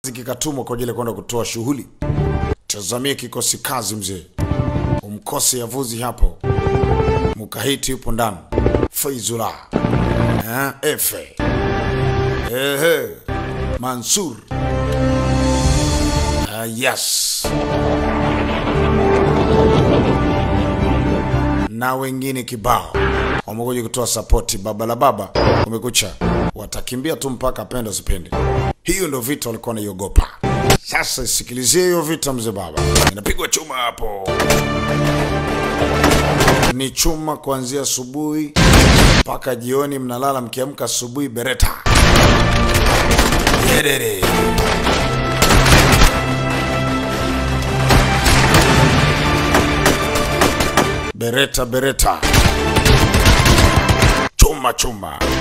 kikatumwa kwa ajili ya kwenda kutoa shughuli. Tazamie kikosi kazi mzee, umkose yavuzi hapo. Mukahiti yupo ndani, Faizula eh, Efe ehe, Mansur uh, yes na wengine kibao wamekuja kutoa sapoti. Baba la baba umekucha, watakimbia tu mpaka pende usipende. Hiyo ndio vita walikuwa wanaiogopa. Sasa sikilizie hiyo vita, mzee baba, inapigwa chuma hapo, ni chuma kuanzia asubuhi mpaka jioni, mnalala mkiamka asubuhi, bereta Yedere. Bereta bereta, chuma chuma.